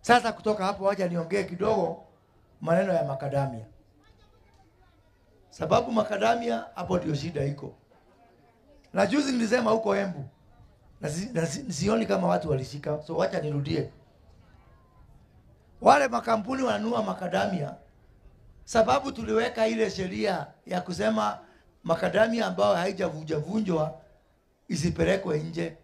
Sasa kutoka hapo, wacha niongee kidogo maneno ya makadamia, sababu makadamia hapo ndio shida iko. Na juzi nilisema huko Embu na, si, na si, sioni kama watu walishika, so wacha nirudie. Wale makampuni wananunua makadamia, sababu tuliweka ile sheria ya kusema makadamia ambayo haijavunjavunjwa isipelekwe nje,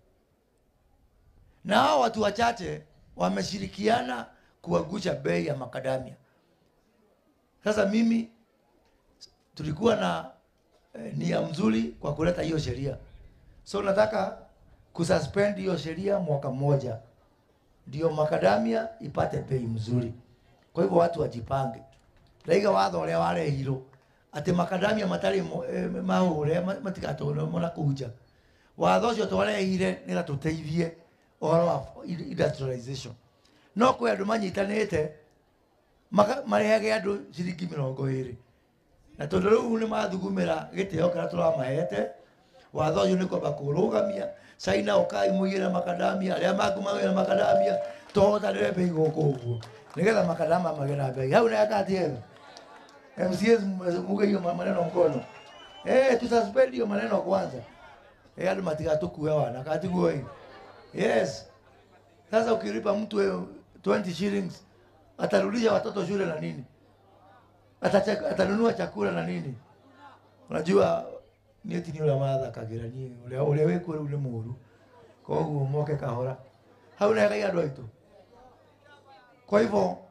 na hao watu wachache wameshirikiana kuangusha bei ya makadamia. Sasa mimi tulikuwa na eh, nia mzuri kwa kuleta hiyo sheria, so nataka kususpend hiyo sheria mwaka mmoja, ndio makadamia ipate bei mzuri. Kwa hivyo watu wajipange, ndaiga watho ũrĩa warehirwo atĩ makadamia matarĩ mo- eh, mahũre ma- matigatũrwo na kũnja watho ũcio twarehire nĩgetha tũteithie ũhoro wa industrialization no kwĩ andũ manyitanĩte maka- marehage andũ ciringi mĩrongo ĩrĩ na tondũ rĩu nĩ mathugumĩra gĩtĩo kĩrĩa tũramahete watho ũcio nĩ kwamba kũrũgamia caina ũkai mũigĩre makadamia arĩa maku magĩre makadamia tũhotanĩre mbei gũkũ ũguo nĩgetha makadama magĩe na mbei hau nayakatiega MCAs muge hiyo maneno mkono eh tususpend hiyo maneno kwanza eh hadi matigatukue wana katiguo hii yes sasa ukilipa mtu eh, 20 shillings atarudisha watoto shule na nini Atacha- atanunua chakula na nini unajua niä ti nä å rä a mathakagä niä å rä a wä kuo rä u nä må ru koguo moke kahora hau negai andå aitå kwa hivyo